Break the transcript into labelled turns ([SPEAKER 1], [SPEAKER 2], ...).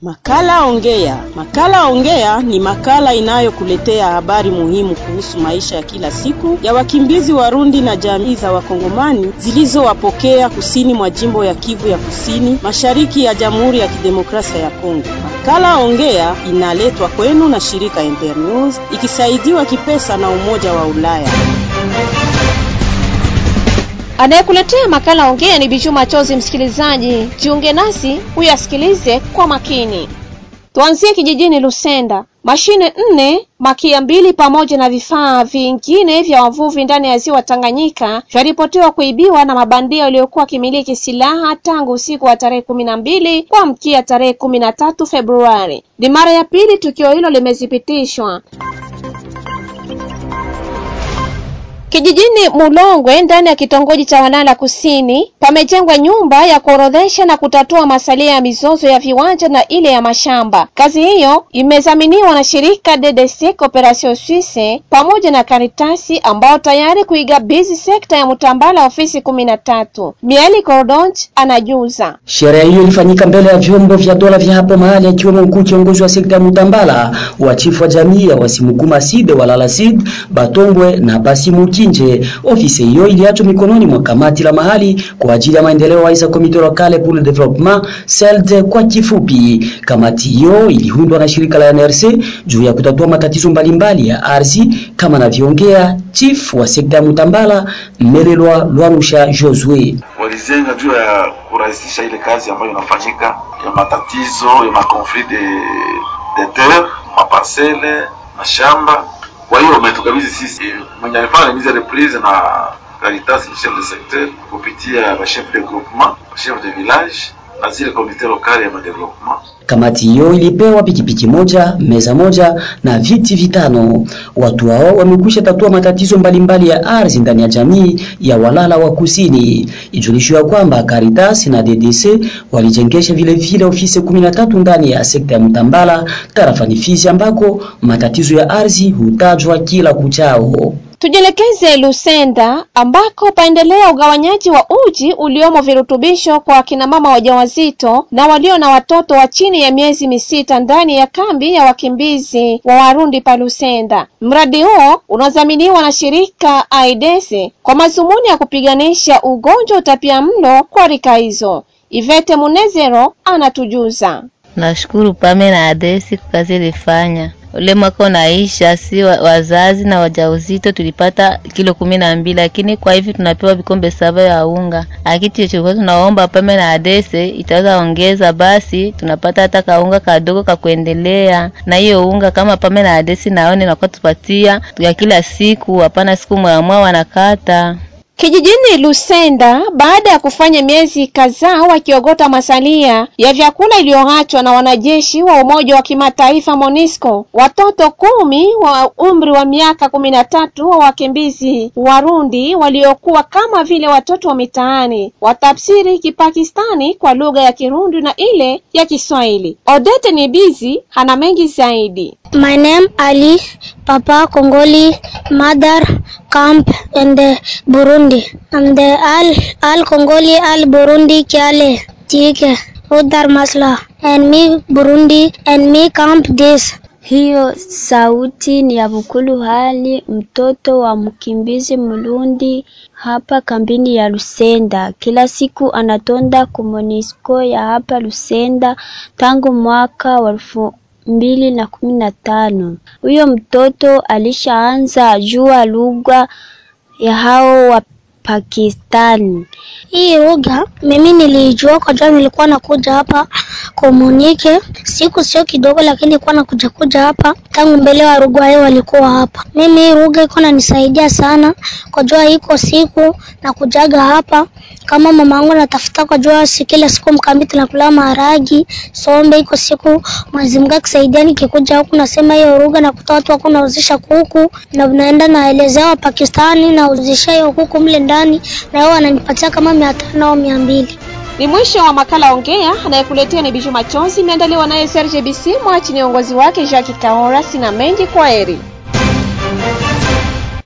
[SPEAKER 1] Makala Ongea. Makala Ongea ni makala inayokuletea habari muhimu kuhusu maisha ya kila siku ya wakimbizi Warundi na jamii za Wakongomani zilizowapokea kusini mwa jimbo ya Kivu ya Kusini, mashariki ya Jamhuri ya Kidemokrasia ya Kongo. Makala Ongea inaletwa kwenu na shirika Internews ikisaidiwa kipesa na Umoja wa Ulaya.
[SPEAKER 2] Anayekuletea makala ongea ni Biju Machozi. Msikilizaji, jiunge nasi uyasikilize kwa makini. Tuanzie kijijini Lusenda. Mashine nne, makia mbili pamoja na vifaa vingine vya wavuvi ndani ya ziwa Tanganyika vyaripotiwa kuibiwa na mabandia waliokuwa wakimiliki silaha tangu usiku wa tarehe kumi na mbili kuamkia tarehe kumi na tatu Februari. Ni mara ya pili tukio hilo limethibitishwa. Kijijini Mulongwe ndani ya kitongoji cha Wanala Kusini pamejengwa nyumba ya kuorodhesha na kutatua masalia ya mizozo ya viwanja na ile ya mashamba. Kazi hiyo imezaminiwa na shirika DDC Cooperation Suisse pamoja na Karitasi ambao tayari kuigabizi sekta ya Mutambala ofisi kumi na tatu. Mieli Cordonch anajuza.
[SPEAKER 3] Sherehe hiyo ilifanyika mbele ya vyombo vya dola vya hapo mahali akiwemo mkuu kiongozi wa sekta ya Mutambala, wa chifu wa jamii ya Wasimukuma Side, Walala Sid, Batombwe na Basimuki nje. Ofisi hiyo iliachwa mikononi mwa kamati la mahali kwa ajili ya maendeleo waisa Comité Local pour le Développement CELD kwa kifupi. Kamati hiyo iliundwa na shirika la NRC juu ya kutatua matatizo mbalimbali ya ardhi kama anavyoongea chief wa sekta ya Mutambala Merelwa Lwarusha Josue.
[SPEAKER 4] Walizenga juu ya kurahisisha ile kazi ambayo inafanyika ya matatizo ya makonflit de, de terre maparcele mashamba kwa hiyo umetukabidhi sisi mwenye alifanya mise reprise na Caritas chef de secteur kupitia ba chef de groupement chef de village na zile komite lokali ya madevelopment.
[SPEAKER 3] Kamati hiyo ilipewa pikipiki moja, meza moja na viti vitano. Watu hao wamekwisha tatua matatizo mbalimbali ya ardhi ndani ya jamii ya Walala wa Kusini. Ijulishwa kwamba Caritas na DDC walijengesha vile vile ofisi 13 ndani ya sekta ya Mtambala tarafani Fizi ambako matatizo ya ardhi hutajwa kila kuchao.
[SPEAKER 2] Tujielekeze Lusenda ambako paendelea ugawanyaji wa uji uliomo virutubisho kwa akina mama wajawazito na walio na watoto wa chini ya miezi misita ndani ya kambi ya wakimbizi wa Warundi pa Lusenda. Mradi huo unadhaminiwa na shirika AIDS kwa mazumuni ya kupiganisha ugonjwa utapiamlo kwa rika hizo. Ivete Munezero anatujuza.
[SPEAKER 5] Nashukuru Pame na Adesi kwa kazi ilifanya ule mwaka unaisha, si wazazi na wajauzito tulipata kilo kumi na mbili, lakini kwa hivi tunapewa vikombe saba ya unga. Akiti chochote tunaomba Pame na Adese itaweza ongeza, basi tunapata hata kaunga kadogo ka kuendelea na hiyo unga. Kama Pame na Adesi naone nakuwa tupatia ya kila siku, hapana siku mwamwa wanakata
[SPEAKER 2] Kijijini Lusenda, baada ya kufanya miezi kadhaa wakiogota masalia ya vyakula iliyoachwa na wanajeshi wa Umoja wa Kimataifa MONUSCO, watoto kumi wa umri wa miaka kumi na tatu wa wakimbizi Warundi waliokuwa kama vile watoto wa mitaani watafsiri Kipakistani kwa lugha ya Kirundi na ile ya Kiswahili. Odete Nibizi hana mengi zaidi.
[SPEAKER 6] My name Ali, Papa Congoli, Mother Camp in the Burundi. I'm the Al Al Congoli Al Burundi Kiale Tike Udar Masla and me Burundi and me Camp this.
[SPEAKER 7] Hiyo sauti ni ya Bukulu Hali, mtoto wa mkimbizi Mulundi hapa kambini ya Lusenda. Kila siku anatonda ku MONUSCO ya hapa Lusenda tangu mwaka wa elfu mbili na kumi na tano. Huyo mtoto alishaanza jua lugha ya hao wa Pakistani.
[SPEAKER 6] Hii lugha mimi nilijua kwa jua, nilikuwa nakuja hapa komunike siku sio kidogo, lakini nilikuwa nakuja kuja hapa tangu mbele wa Rugwayo walikuwa hapa. Mimi hii lugha iko nanisaidia sana kwa jua, iko siku na kujaga hapa kama mama yangu natafuta kwa jua, si kila siku mkambi tunakula maharagi sombe, iko siku Mwenyezi Mungu akisaidia, nikikuja huku nasema hiyo lugha na kutoa watu wako nauzisha kuku na naenda naelezea wa Pakistani nauzisha hiyo kuku mle ndani, na wao wananipatia kama mia tano au mia mbili.
[SPEAKER 2] Ni mwisho wa makala Ongea. Anayekuletea ni Biju Machozi, imeandaliwa naye Serge Bisimwa chini ya uongozi wake Jacques Kaora. Sina mengi, kwa heri.